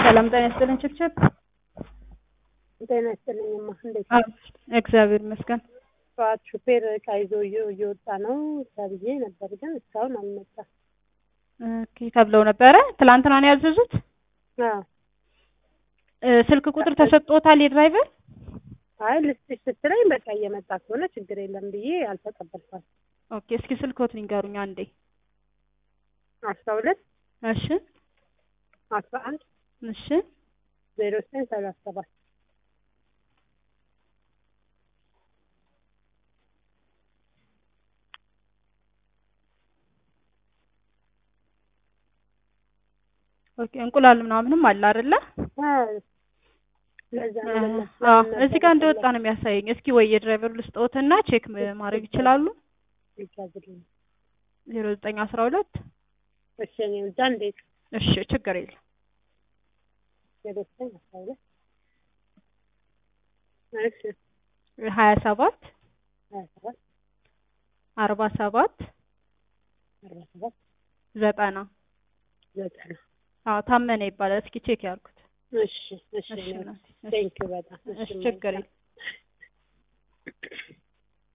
ሰላም ጤና ይስጥልኝ ችብችብ። ጤና ይስጥልኝማ እንዴት አዎ፣ እግዚአብሔር ይመስገን። ጠዋት ሹፌር እቃ ይዞ እየ- እየወጣ ነው ተብዬ ነበር፣ ግን እስካሁን አልመጣም። ኦኬ ተብለው ነበረ። ትላንትና ነው ያዘዙት። አዎ እ፣ ስልክ ቁጥር ተሰጥቶታል የድራይቨር? አይ ልስጥሽ ስትለኝ በቃ እየመጣ ከሆነ ችግር የለም ብዬ አልተቀበልኳት። ኦኬ እስኪ ስልክዎት ንገሩኝ አንዴ። አስራ ሁለት እሺ አስራ አንድ እሺ ዜሮ ዘጠኝ ሰላሳ ሰባት ኦኬ እንቁላል ምናምንም አለ አይደለ? ለዛ አዎ እዚህ ጋር እንደወጣ ነው የሚያሳየኝ። እስኪ ወይ የድራይቨሩ ልስጥዎትና ቼክ ም- ማድረግ ይችላሉ። ይቻዝልኝ። ዜሮ ዘጠኝ አስራ ሁለት እሺ እኔ እዛ እንዴት እሺ ችግር የለም ዜሮ ዘጠኝ አስራ ሁለት እሺ ሀያ ሰባት ሀያ ሰባት አርባ ሰባት አርባ ሰባት ዘጠና ዘጠና አዎ ታመነ ይባላል። እስኪ ቼክ ያርጉት። እሺ እሺ እሺ እናቴ፣ እሺ። ቴንኪው በጣም እሺ ችግር የለም